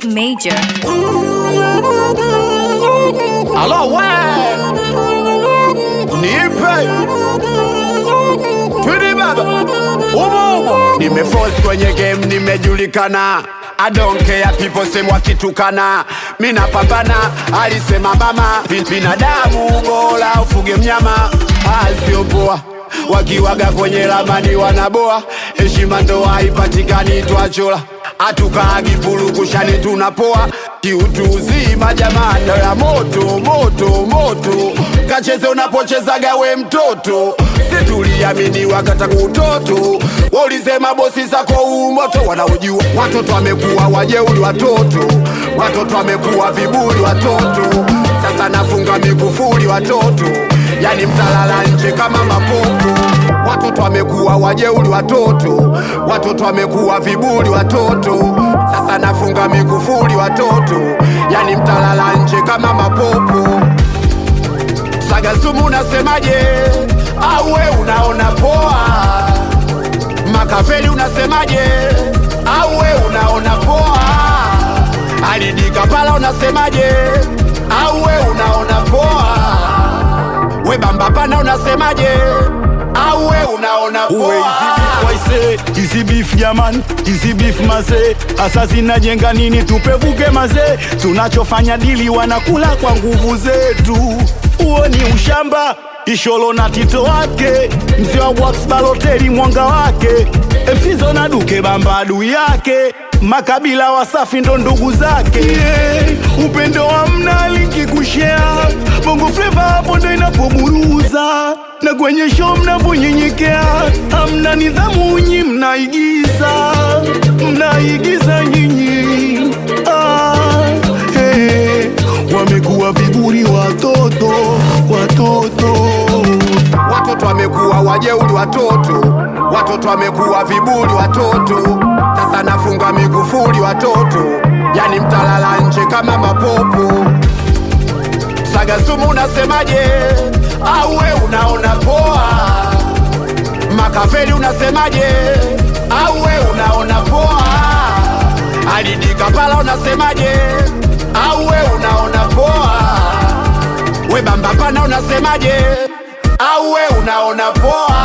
Major. Alo we nipe Twidi baba umo umo nimeforce kwenye game nimejulikana I don't care people sema wakitukana mina pambana alisema mama bin- binadamu bora ufuge mnyama asiopoa wakiwaga kwenye ramani wanaboa heshima ndo haipatikani twachola hatukaagi purukushani tunapoa kiutu uzima jamani ya moto moto moto kacheze unapochezaga we mtoto situliamini wakata kutoto waulisema bosi zako umoto wanaojua watoto wamekuwa wajeuli watoto watoto wamekuwa viburi watoto sasa nafunga mikufuli watoto yani mtalala nje kama mapopo watoto wamekuwa wajeuli watoto watoto wamekuwa viburi watoto sasa nafunga mikufuli watoto yani mtalala nje kama mapopo Sagazumu unasemaje? Au we unaona poa? Makafeli unasemaje? Au we unaona poa? Alidika pala unasemaje? Au we unaona poa? We bamba pana unasemaje? Au we unaona Uwe poa? waise hizi beef jaman hizi beef maze hasa zinajenga nini tupevuke maze tunachofanya dili wanakula kwa nguvu zetu huo ni ushamba isholo na tito wake mzee wa Wax baloteli mwanga wake msizo na duke bamba adui yake makabila wasafi ndo ndugu zake yeah. upendo wa mna linki kushea bongo fleva hapo ndo inapoburuza na kwenye show mnaponyenyekea hamna nidhamu nyi mnaigiza mnaigiza nyinyi ah, hey. wamekuwa viburi watoto watoto Watoto wamekuwa wajeuli watoto, watoto wamekuwa viburi watoto. Sasa nafunga mikufuli watoto, yani mtalala nje kama mapopo. Sagazumu unasemaje? Au we unaona poa? Makafeli unasemaje? Au we unaona poa? Alidika pala unasemaje? Au we unaona poa? We bamba pana unasemaje? Au we unaona poa?